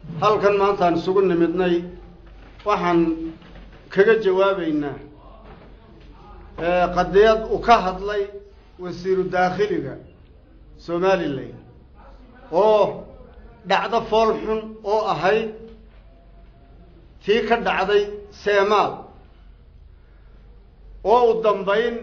halkan maantaan isugu nimidnay waxaan kaga jawaabaynaa qadiyad uu ka hadlay wasiiru daakhiliga somalilan oo dhacdo fool xun oo ahayd tii ka dhacday seemaal oo u dambayn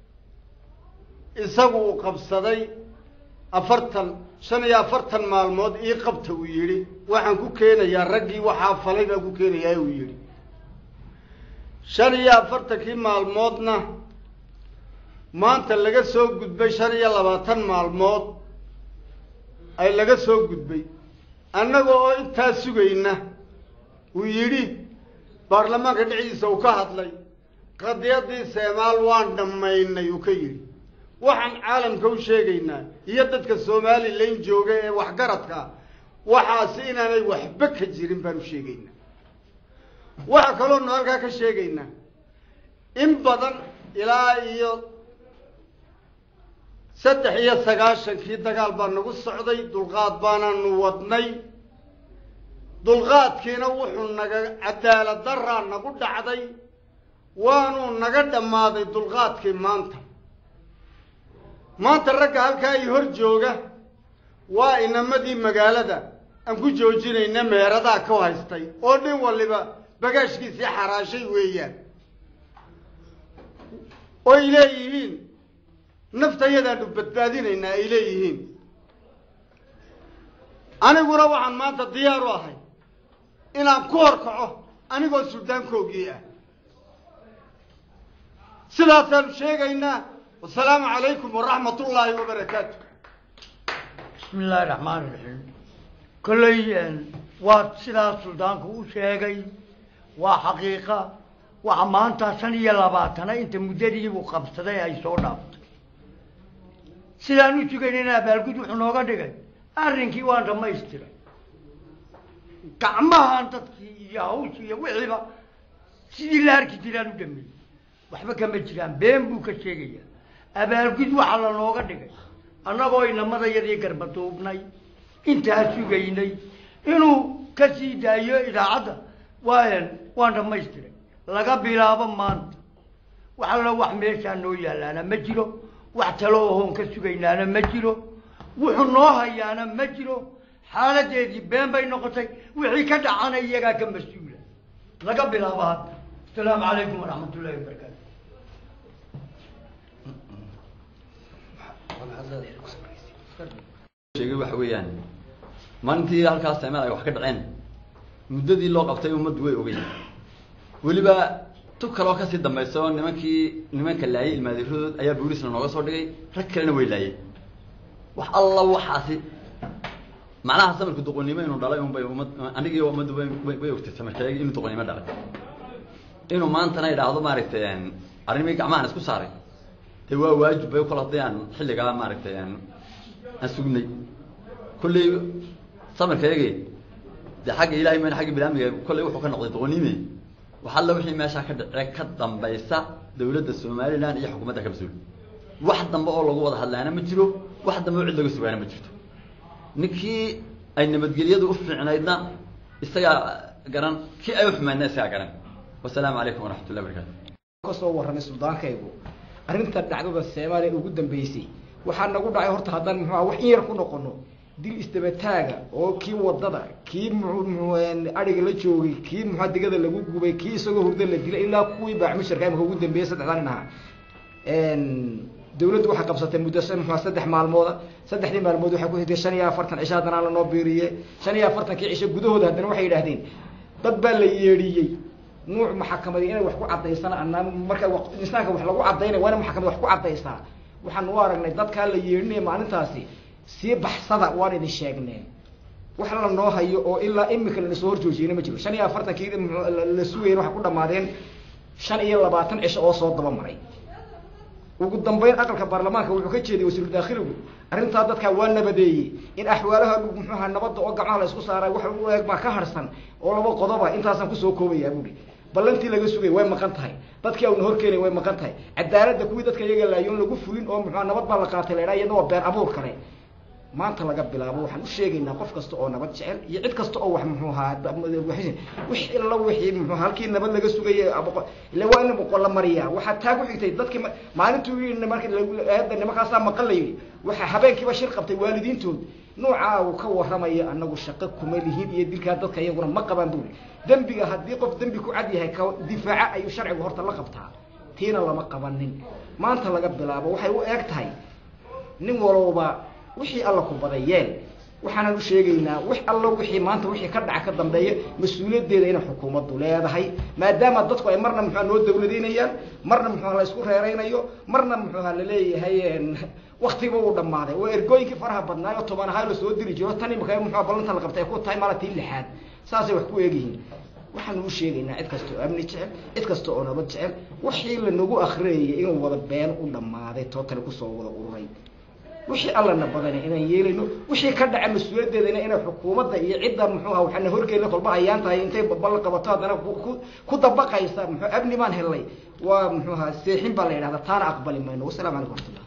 isagu uu qabsaday afartan shan iyo afartan maalmood ii qabta uu yidhi waxaan ku keenayaa raggii waxaa falay baan ku keenayaa uu yidhi shan iyo afartankii maalmoodna maanta laga soo gudbay shan iyo labaatan maalmood ay laga soo gudbay annaga oo intaa sugayna uu yidhi baarlamaanka dhexdiisa uu ka hadlay qadiyadii seemaal waan dhammaynay uu ka yidhi waxaan caalamka u sheegaynaa iyo dadka somalilan jooga ee waxgaradka waxaasi inaanay waxba ka jirin baan u sheegaynaa waxaa kaloonu halkaa ka sheegaynaa in badan ilaa iyo saddex iyo sagaashankii dagaal baa nagu socday dulqaad baanaanu wadnay dulqaadkiina wuxuu naga cadaalad daraa nagu dhacday waanuu naga dhammaaday dulqaadkii maanta maanta ragga halkaa i hor jooga waa inamadii magaalada aan ku joojinayna meeradaa ka haystay oo nin waliba bagaashkiisii xaraashay weeyaan oy leeyihiin naftayadaanu badbaadinaynaa ay leeyihiin aniguna waxaan maanta diyaar u ahay inaan ku horkaco anigoo suldaankoogii ah sidaasaanu sheegaynaa wasalaamu calaykum waraxmat ullaahi wabarakaatu bismi illaahi raxmaan iraxiim kolley waa sidaas suldaanku u sheegay waa xaqiiqa waxa maanta shan iyo labaatana inta muddadiibuu qabsaday ay soo dhaaftay sidaan u sugaynayna abaalgud wuxuu nooga dhigay arrinkii waan dhamaystiray gacmahan dadkii iyo hawshii iyo wixiiba sidii la arki jiraan u dhameeyey waxba kama jiraan been buu ka sheegaya abaalgud waxaa la nooga dhigay annagoo inamadayadii garbaduubnay intaa sugaynay inuu ka sii daayo idaacadda waan waan dhamaystiray laga bilaabo maanta wax allo wax meeshaa noo yaalaana ma jiro wax talo ohoon ka sugaynaana ma jiro wuxuu noo hayaana ma jiro xaaladeedii been bay noqotay wixii ka dhacana iyagaa ka mas-uula laga bilaabo hadda asalaamu calaykum waraxmat ullahi wabarakaatu sheegay waxa weeyaan maalintii halkaas seemeel ay wax ka dhaceen muddadii loo qabtay ummaddu way ogey weliba tu kaloo kasii dambaysa oo nimankii nimanka laayay ilmaadiiradood ayaa boolisna nooga soo dhigay rag kalena way laayeen wax alla waxaasi macnaha samirka doqonnimo inuu dhalay unbay ummad anigii ummaddu way way ogtay samirkayagi inuu doqonnimo dhalay inuu maantana idhaahdo maaragtay arrimii gacmahan isku saaray dee waa waajib bay kol haddii aan xilligaa maaragtay aan sugnay kolley samirkayagi dee xagga ilahay mayna xagga bilaamiga kolley wuxuu ka noqday doqonnime wax alla wixii meeshaa ka dhace ka dambaysa dawladda somaliland iyo xukuumadda ka mas-uul wax dambe oo lagu wada hadlaana ma jiro wax dambe oo cid laga sugaana ma jirto ninkii ay nabadgelyadu u fiicnaydna isagaa garan kii ay uxumaydna isagaa garan wasalaamu calaykum waraxmat ullahi barakatu kasoo warramay suldaankaygu arrinta dhacdada soomaaliya ugu dambeysay waxaa nagu dhacay horta haddaan muxuuha wax in yar ku noqono dil isdabataaga oo kii wadada kii adhiga la joogay kii muxua digada lagu gubay kii isagoo hurdo la dilay ilaa kuwii baaxmusharka imika ugu dambeeyey saddexdan nin ahaa dawladdu waxay qabsatay muddo muxua saddex maalmooda saddexdii maalmood waxay ku hideen shan iyo afartan cisho haddana lanoo biiriye shan iyo afartankii cisho gudahooda haddana waxay yidhaahdeen dad baa la yeedhiyey nuuc maxakamadii inay wax ku cadaysana anaa marka insaanka wax lagu cadaynay waa ina maxkamad wax ku cadaysaa waxaan u aragnay dadkaa la yeedhinaya maalintaasi sii baxsada waan idin sheegnee wax la noo hayo oo ilaa imika lana soo horjoojiyeyna ma jiro shan iyo afartankii la sugayna waxay ku dhamaadeen shan iyo labaatan cisho oo soo daba maray ugu dambeyn aqalka baarlamaanka wuxuu ka jeediyey wasiiru daakhiligu arrintaa dadkaa waa nabadeeyey in axwaalaha muxuuha nabadda oo gacmaha la isku saaray wax u eeg baa ka harsan oo laba qodoba intaasaan kusoo koobayaa buuri ballantii laga sugay way maqan tahay dadkii auna horkeenay way maqan tahay cadaaladda kuwii dadka iyaga laayoon lagu fulin oo muxua nabad baa la qaatay la idhaa iyadna waa been abuur kale maanta laga bilaabo waxaan u sheegaynaa qof kasta oo nabad jecel iyo cid kasta oo wax muxuu ahaa wix illa wixii muxuu halkii nabad laga sugayay ila waa in boqol la mariyaa waxaa taag uxigtay dadkii maalintuu yii marka aada nimankaasaa maqan la yidhi waxaa habeenkiiba shir qabtay waalidiintood noocaa uu ka warramayo anagu shaqo kuma lihin iyo dilkaa dadka iyaguna ma qabaan buli dembiga haddii qof dembi ku cad yahay ka difaaca ayuu sharcigu horta la qabtaa tiina lama qabanin maanta laga bilaabo waxay u eeg tahay nin walowba wixii alla ku baday yeel waxaanan u sheegaynaa wax allo wixii maanta wixii ka dhaca ka dambeeya mas-uuliyaddeeda inay xukuumaddu leedahay maadaama dadku ay marna muxua noo dawladaynayaan marna muxuha la isku reeraynayo marna muxuha laleeyahay waktiba uu dhammaaday oo ergooyinkii faraha badnaayo toban ahaa la soo diri jiro tan imika muxua ballanta la qabtay ay ku tahay malatii lixaad saasay wax ku eegyihiin waxaanu u sheegaynaa cid kasta oo amni jecel cid kasta oo nabad jecel wixii lanagu akrinayay inuu wada been u dhammaaday tootale kusoo wada ururay wixii allana badana inaan yeelayno wixii ka dhaca mas-uuliyaddeedana inay xukuumadda iyo cidda muxuuha waxaana horgeena kolba ayaan tahay intay balla qabato haddana ku dabaqaysa muxuu amni baan helnay waa muxuuha seexin baa la yidhahda taana aqbali mayno wasalaamu calaykum waraxmatullah